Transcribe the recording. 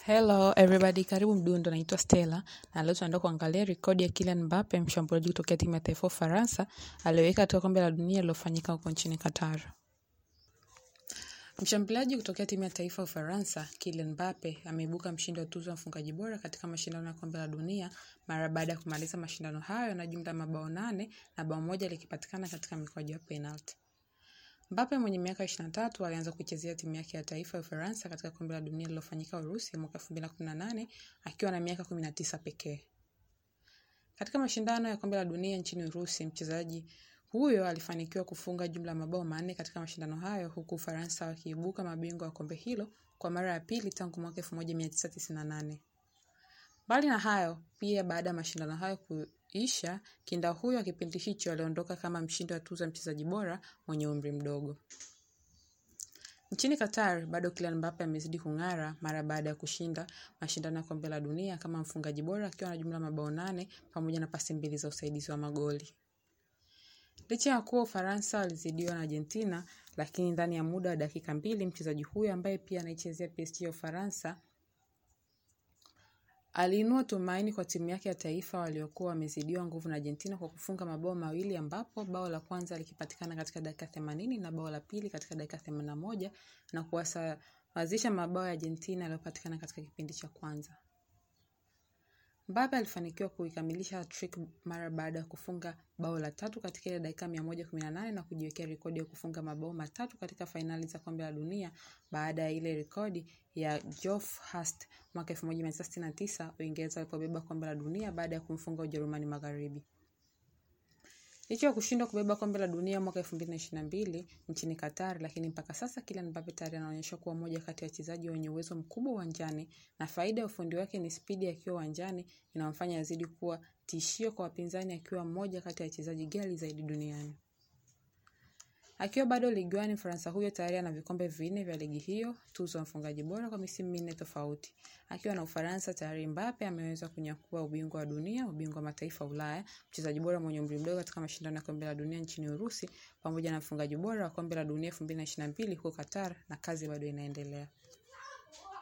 Hello everybody, karibu Mdundo, naitwa Stella na leo tunaenda kuangalia rekodi ya Kylian Mbappe, mshambuliaji kutokea timu ya taifa ya Ufaransa aliyoweka katika kombe la dunia lililofanyika huko nchini Qatar. Mshambuliaji kutokea timu ya taifa ya Ufaransa, Kylian Mbappe ameibuka mshindi wa tuzo ya mfungaji bora katika mashindano ya kombe la dunia mara baada ya kumaliza mashindano hayo na jumla ya mabao nane na bao moja likipatikana katika mikwaju ya penalti. Mbappe mwenye miaka 23 alianza kuichezea timu yake ya taifa ya Ufaransa katika kombe la dunia lililofanyika Urusi mwaka 2018 akiwa na miaka 19 pekee. Katika mashindano ya kombe la dunia nchini Urusi, mchezaji huyo alifanikiwa kufunga jumla ya mabao manne katika mashindano hayo huku Ufaransa wakiibuka mabingwa wa kombe hilo kwa mara ya pili tangu mwaka 1998. Mbali na hayo, pia baada ya mashindano hayo kuisha, kinda huyo wa kipindi hicho aliondoka kama mshindi wa tuzo ya mchezaji bora mwenye umri mdogo. Nchini Qatar, bado Kylian Mbappe amezidi kung'ara mara baada ya kushinda mashindano ya kombe la dunia kama mfungaji bora akiwa na jumla ya mabao nane pamoja na pasi mbili za usaidizi wa magoli. Licha ya kuwa Ufaransa walizidiwa na Argentina, lakini ndani ya muda wa dakika mbili mchezaji huyo ambaye pia anaichezea PSG ya Ufaransa aliinua tumaini kwa timu yake ya taifa waliokuwa wamezidiwa nguvu na Argentina kwa kufunga mabao mawili ambapo bao la kwanza likipatikana katika dakika themanini na bao la pili katika dakika themanini na moja na kuwasawazisha mabao ya Argentina yaliyopatikana katika kipindi cha kwanza. Mbappe alifanikiwa kuikamilisha hat-trick mara baada ya kufunga bao la tatu katika ile dakika 118 na kujiwekea rekodi ya kufunga mabao matatu katika fainali za kombe la dunia baada ya ile rekodi ya Geoff Hurst mwaka 1969 Uingereza walipobeba kombe la dunia baada ya kumfunga Ujerumani Magharibi. Licha ya kushindwa kubeba kombe la dunia mwaka 2022 nchini Qatar, lakini mpaka sasa Kylian Mbappe tayari anaonyesha kuwa moja kati ya wachezaji wenye uwezo mkubwa uwanjani na faida ya ufundi wake ni spidi akiwa uwanjani inamfanya azidi kuwa tishio kwa wapinzani akiwa mmoja kati ya wachezaji ghali zaidi duniani. Akiwa bado liguani, Mfaransa huyo tayari ana vikombe vinne vya ligi hiyo, tuzo ya mfungaji bora kwa misimu minne tofauti. Akiwa na Ufaransa tayari, Mbappe ameweza kunyakua ubingwa wa dunia, ubingwa wa mataifa Ulaya, mchezaji bora mwenye umri mdogo katika mashindano ya kombe la dunia nchini Urusi, pamoja na mfungaji bora wa kombe la dunia 2022 huko Qatar, na kazi bado inaendelea.